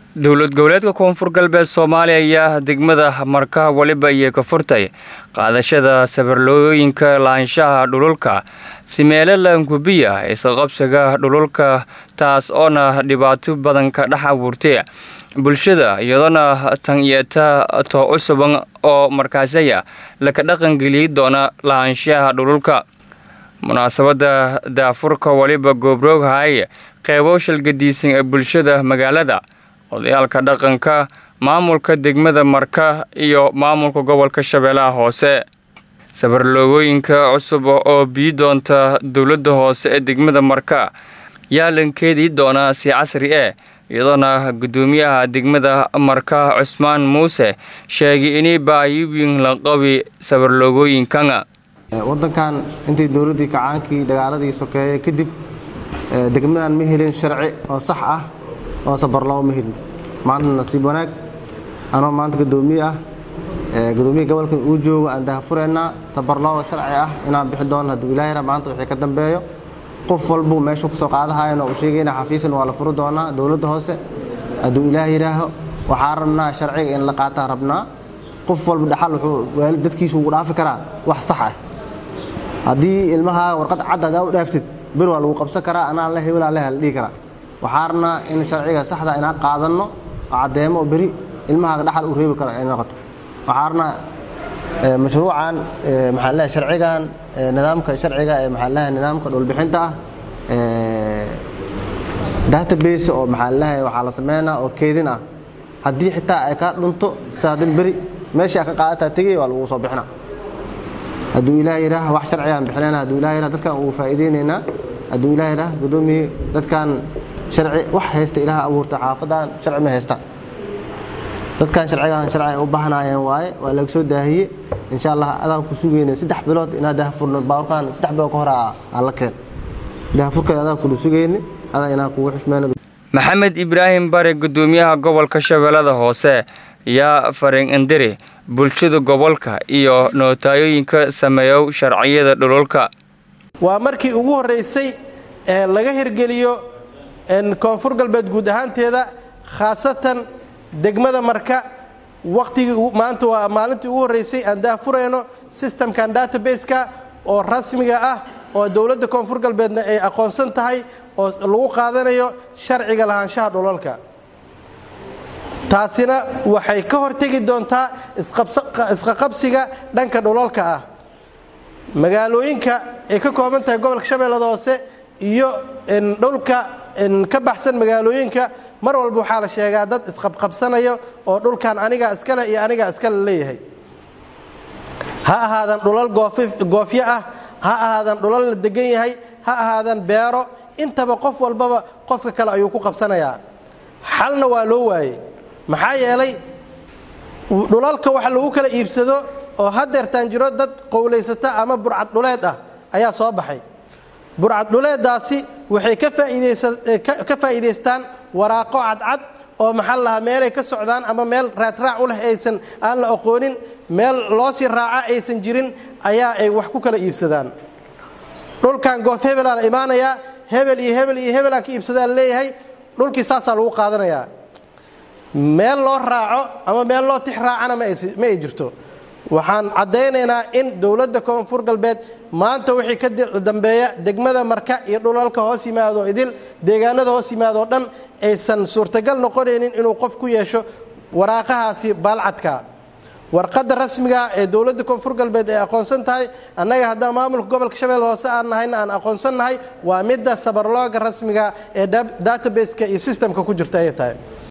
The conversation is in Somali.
dowlad goboleedka koonfur galbeed soomaaliya ayaa degmada marka waliba iyo ka furtay qaadashada sabarlooyinka laanshaha dhululka simeele langubiya isqabsiga dhululka taas oona dhibaato badan ka dhex abuurtay bulshada iyadoona tan yeeta too cusuban oo markaasaya laka dhaqangeliyi doona laanshaha dhululka munaasabada daafurka waliba goobrooghay qeybo shalgadiisan ee bulshada magaalada odayaalka dhaqanka maamulka degmada marka iyo maamulka gobolka shabeellaha hoose sabarloogooyinka cusub oo bii doonta dowladda hoose ee degmada marka yaa lankeedii doonaa si casri eh iyadoona guddoomiyaha degmada marka cusmaan muuse sheegay inay baayiwiin lanqabi sabarloogooyinkana wadankan intii dowladdii kacaankii dagaaladii sokeeye kadib degmadan ma helin sharci oo sax ah oo sabarloo ma helin maanta nasiib wanaag anoo maanta gudoomiye ah gudoomiya gobolkan uu joogo aan daahfureynaa sabarlooga sharci ah inaan bixi doono hadduu ilaahira maanta wixii ka dambeeyo qof walbuu meeshuu kasoo qaadahayan oo uu sheegayna xafiisan waa la furi doonaa dowladda hoose hadduu ilaah yidhaaho waxaa rabnaa sharciga in la qaataa rabnaa qof walba dhaxal wuxuu dadkiisu ugu dhaafi karaa wax sax ah haddii ilmahaa warqad cad hadaa u dhaaftid bir waa lagu qabsan karaa anaa la hebelaa leh la dhihi karaa waxaa rabnaa in sharciga saxda inaan qaadanno oo caddeemo oo beri ilmahaaga dhaxal uu reebi karo ay noqoto waxaa rabnaa mashruucan maxaa leeyahay sharcigan nidaamka sharciga ee maxaa leeyahay nidaamka dhulbixinta ah database oo maxaa leeyahay waxaa la sameynaa oo keedin ah haddii xitaa ay kaa dhunto saadin beri meeshii aad ka qaadataa tegay waa lagu soo bixinaa hadduu ilaah yidhaah wax sharcigaan bixinayna hadduu ilaah yidhah dadkan ugu faa'iideynaynaa hadduu ilaah yidhah guddoomiye dadkan sharci wax haysta ilaah abuurta xaafadan sharci ma haysta dadkan sharcigan sharci ay u baahnaayeen waaye waa laga soo daahiye insha allah adaan ku sugayna saddex bilood inaad daahfurno baaburkan saddex bilood ka hore aan la keen daahfurkeeda adaan kula sugayni adaa inaan kugu xushmeyno maxamed ibraahim bare guddoomiyaha gobolka shabeellada hoose yaa farin indiri bulshada gobolka iyo nootayooyinka sameeyow sharciyada dhululka waa markii ugu horraysay ee laga hirgeliyo koonfur galbeed guud ahaanteeda khaasatan degmada marka wakhtigii maanta waa maalintii ugu horraysay aan daahfurayno sistamkan database-ka oo rasmiga ah oo dowladda koonfur galbeedna ay aqoonsan tahay oo lagu qaadanayo sharciga lahaanshaha dhulalka taasina waxay ka hortegi doontaa isqaqabsiga dhanka dhulalka ah magaalooyinka ay ka kooban tahay gobolka shabeellada hoose iyo dhulka ka baxsan magaalooyinka mar walba waxaa la sheegaa dad isqabqabsanayo oo dhulkan anigaa iskale iyo anigaa iskale leeyahay ha ahaadan dhulal goofyo ah ha ahaadan dhulal la degan yahay ha ahaadan beero intaba qof walbaba qofka kale ayuu ku qabsanayaa xalna waa loo waayey maxaa yeelay dhulalka waxa lagu kala iibsado oo hadeertaan jiro dad qowlaysata ama burcad dhuleed ah ayaa soo baxay burcad dhuleeddaasi waxay ka faa'iidaystaan waraaqo cadcad oo maxaa lahaa meelay ka socdaan ama meel raadraac u leh aysan aan la aqoonin meel loo sii raaca aysan jirin ayaa ay wax ku kala iibsadaan dhulkan goof hebelaa la imaanayaa hebel iyo hebel iyo hebelaan ka iibsadaa la leeyahay dhulkii saasaa lagu qaadanayaa meel loo raaco ama meel loo tix raacana ma ay jirto waxaan caddaynaynaa in dowladda koonfur galbeed maanta wixii ka dambeeya degmada marka iyo dhulalka hoos yimaado idil deegaanada hoos yimaadoo dhan aysan suurtagal noqonaynin inuu qof ku yeesho waraaqahaasi baalcadka warqadda rasmiga ee dowladda koonfur galbeed ay aqoonsan tahay annaga haddaan maamulka gobolka shabeelle hoose aan nahayna aan aqoonsan nahay waa midda sabarlooga rasmiga ee databaseka iyo sistamka ku jirta ayay tahay